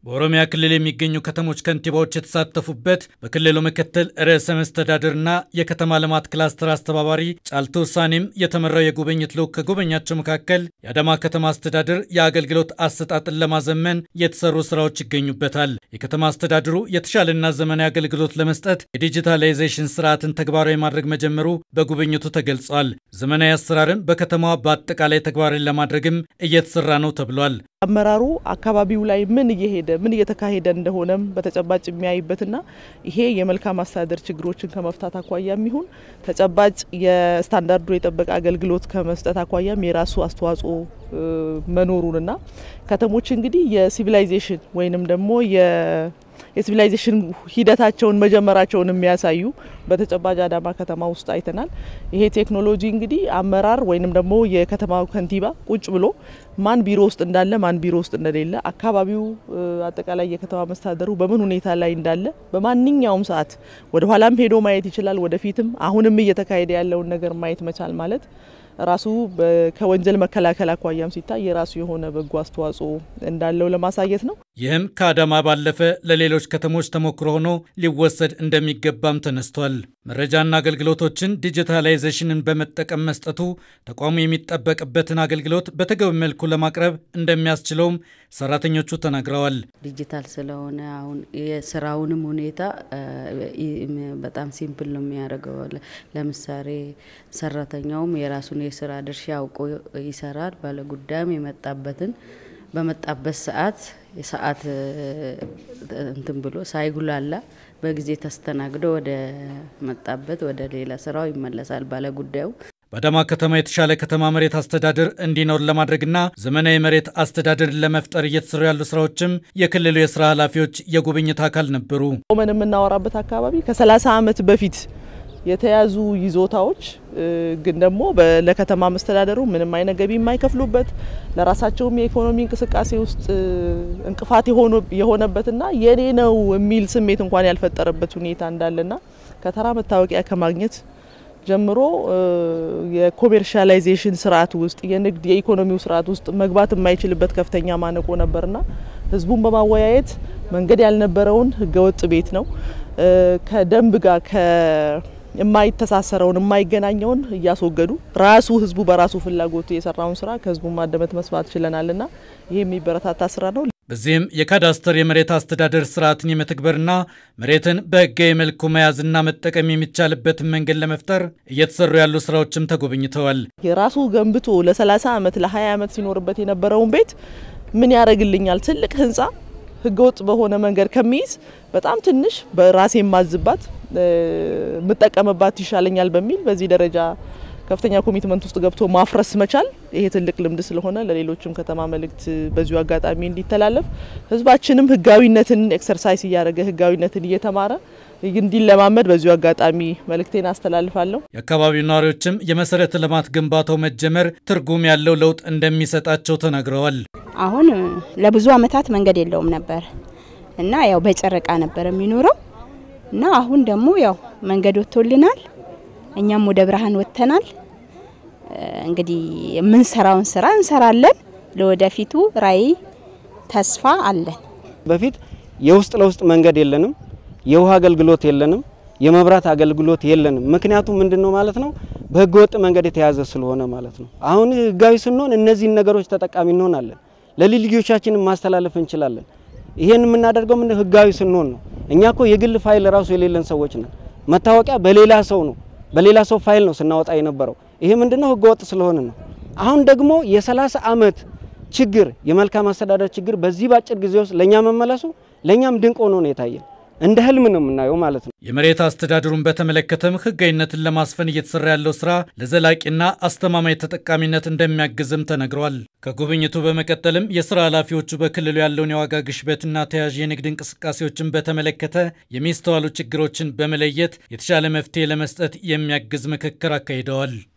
በኦሮሚያ ክልል የሚገኙ ከተሞች ከንቲባዎች የተሳተፉበት በክልሉ ምክትል ርዕሰ መስተዳድርና የከተማ ልማት ክላስተር አስተባባሪ ጫልቱ ውሳኔም የተመራው የጉብኝት ልዑክ ከጎበኛቸው መካከል የአዳማ ከተማ አስተዳደር የአገልግሎት አሰጣጥን ለማዘመን የተሰሩ ስራዎች ይገኙበታል። የከተማ አስተዳደሩ የተሻለና ዘመናዊ አገልግሎት ለመስጠት የዲጂታላይዜሽን ስርዓትን ተግባራዊ ማድረግ መጀመሩ በጉብኝቱ ተገልጿል። ዘመናዊ አሰራርን በከተማዋ በአጠቃላይ ተግባራዊ ለማድረግም እየተሰራ ነው ተብሏል። አመራሩ አካባቢው ላይ ምን እየሄደ ምን እየተካሄደ እንደሆነም በተጨባጭ የሚያይበትና ይሄ የመልካም አስተዳደር ችግሮችን ከመፍታት አኳያ የሚሆን ተጨባጭ የስታንዳርዱ የጠበቀ አገልግሎት ከመስጠት አኳያም የራሱ አስተዋጽኦ መኖሩንና ከተሞች እንግዲህ የሲቪላይዜሽን ወይንም ደግሞ የሲቪላይዜሽን ሂደታቸውን መጀመራቸውን የሚያሳዩ በተጨባጭ አዳማ ከተማ ውስጥ አይተናል። ይሄ ቴክኖሎጂ እንግዲህ አመራር ወይንም ደግሞ የከተማው ከንቲባ ቁጭ ብሎ ማን ቢሮ ውስጥ እንዳለ ማን ቢሮ ውስጥ እንደሌለ አካባቢው አጠቃላይ የከተማ መስተዳደሩ በምን ሁኔታ ላይ እንዳለ በማንኛውም ሰዓት ወደ ኋላም ሄዶ ማየት ይችላል። ወደፊትም አሁንም እየተካሄደ ያለውን ነገር ማየት መቻል ማለት ራሱ ከወንጀል መከላከል አኳያም ሲታይ የራሱ የሆነ በጎ አስተዋጽኦ እንዳለው ለማሳየት ነው። ይህም ከአዳማ ባለፈ ለሌሎች ከተሞች ተሞክሮ ሆኖ ሊወሰድ እንደሚገባም ተነስቷል። መረጃና አገልግሎቶችን ዲጂታላይዜሽንን በመጠቀም መስጠቱ ተቋሙ የሚጠበቅበትን አገልግሎት በተገቢ መልኩ ለማቅረብ እንደሚያስችለውም ሰራተኞቹ ተናግረዋል። ዲጂታል ስለሆነ አሁን የስራውንም ሁኔታ በጣም ሲምፕል ነው የሚያደርገው። ለምሳሌ ሰራተኛውም የራሱን የስራ ድርሻ አውቆ ይሰራል። ባለጉዳይም የመጣበትን በመጣበት ሰዓት የሰዓት እንትን ብሎ ሳይጉላላ በጊዜ ተስተናግዶ ወደ መጣበት ወደ ሌላ ስራው ይመለሳል ባለጉዳዩ። በአዳማ ከተማ የተሻለ ከተማ መሬት አስተዳደር እንዲኖር ለማድረግና ዘመናዊ መሬት አስተዳደርን ለመፍጠር እየተሰሩ ያሉ ስራዎችም የክልሉ የስራ ኃላፊዎች የጉብኝት አካል ነበሩ። ቆመን የምናወራበት አካባቢ ከ30 ዓመት በፊት የተያዙ ይዞታዎች ግን ደግሞ ለከተማ መስተዳደሩ ምንም አይነት ገቢ የማይከፍሉበት ለራሳቸውም የኢኮኖሚ እንቅስቃሴ ውስጥ እንቅፋት የሆነበትና የኔ ነው የሚል ስሜት እንኳን ያልፈጠረበት ሁኔታ እንዳለና ከተራ መታወቂያ ከማግኘት ጀምሮ የኮሜርሻላይዜሽን ስርዓት ውስጥ የንግድ የኢኮኖሚው ስርዓት ውስጥ መግባት የማይችልበት ከፍተኛ ማነቆ ነበርና ህዝቡን በማወያየት መንገድ ያልነበረውን ህገወጥ ቤት ነው ከደንብ ጋር የማይተሳሰረውን የማይገናኘውን እያስወገዱ ራሱ ህዝቡ በራሱ ፍላጎቱ የሰራውን ስራ ከህዝቡ ማደመጥ መስማት ችለናልና ይህ የሚበረታታ ስራ ነው። በዚህም የካዳስተር የመሬት አስተዳደር ስርዓትን የመተግበርና መሬትን በህጋዊ መልኩ መያዝና መጠቀም የሚቻልበትን መንገድ ለመፍጠር እየተሰሩ ያሉ ስራዎችም ተጎብኝተዋል። የራሱ ገንብቶ ለ30 ዓመት ለ20 ዓመት ሲኖርበት የነበረውን ቤት ምን ያደርግልኛል ትልቅ ህንፃ ህገወጥ በሆነ መንገድ ከሚይዝ በጣም ትንሽ በራሴ የማዝባት የምጠቀምባት ይሻለኛል በሚል በዚህ ደረጃ ከፍተኛ ኮሚትመንት ውስጥ ገብቶ ማፍረስ መቻል ይሄ ትልቅ ልምድ ስለሆነ ለሌሎችም ከተማ መልእክት በዚሁ አጋጣሚ እንዲተላለፍ ህዝባችንም ህጋዊነትን ኤክሰርሳይዝ እያደረገ ህጋዊነትን እየተማረ እንዲለማመድ በዚሁ አጋጣሚ መልእክቴን አስተላልፋለሁ። የአካባቢው ነዋሪዎችም የመሰረተ ልማት ግንባታው መጀመር ትርጉም ያለው ለውጥ እንደሚሰጣቸው ተናግረዋል። አሁን ለብዙ አመታት መንገድ የለውም ነበር እና ያው በጨረቃ ነበር የሚኖረው እና አሁን ደግሞ ያው መንገድ ወጥቶልናል። እኛም ወደ ብርሃን ወጥተናል። እንግዲህ የምንሰራውን ስራ እንሰራለን። ለወደፊቱ ራዕይ ተስፋ አለን። በፊት የውስጥ ለውስጥ መንገድ የለንም፣ የውሃ አገልግሎት የለንም፣ የመብራት አገልግሎት የለንም። ምክንያቱም ምንድን ነው ማለት ነው በህገ ወጥ መንገድ የተያዘ ስለሆነ ማለት ነው። አሁን ህጋዊ ስንሆን እነዚህን ነገሮች ተጠቃሚ እንሆናለን። ለልጅ ልጆቻችንን ማስተላለፍ እንችላለን። ይሄን የምናደርገው ምን ህጋዊ ስንሆን ነው። እኛ እኮ የግል ፋይል ራሱ የሌለን ሰዎች ነን። መታወቂያ በሌላ ሰው ነው በሌላ ሰው ፋይል ነው ስናወጣ የነበረው። ይሄ ምንድነው ህገወጥ ስለሆነ ነው። አሁን ደግሞ የ30 ዓመት ችግር የመልካም አስተዳደር ችግር በዚህ ባጭር ጊዜ ውስጥ ለኛ መመለሱ ለኛም ድንቅ ሆኖ ነው የታየን። እንደ ህልም ነው የምናየው ማለት ነው። የመሬት አስተዳደሩን በተመለከተም ህጋዊነትን ለማስፈን እየተሰራ ያለው ስራ ለዘላቂና አስተማማኝ ተጠቃሚነት እንደሚያግዝም ተነግሯል። ከጉብኝቱ በመቀጠልም የስራ ኃላፊዎቹ በክልሉ ያለውን የዋጋ ግሽበትና ተያያዥ የንግድ እንቅስቃሴዎችን በተመለከተ የሚስተዋሉ ችግሮችን በመለየት የተሻለ መፍትሄ ለመስጠት የሚያግዝ ምክክር አካሂደዋል።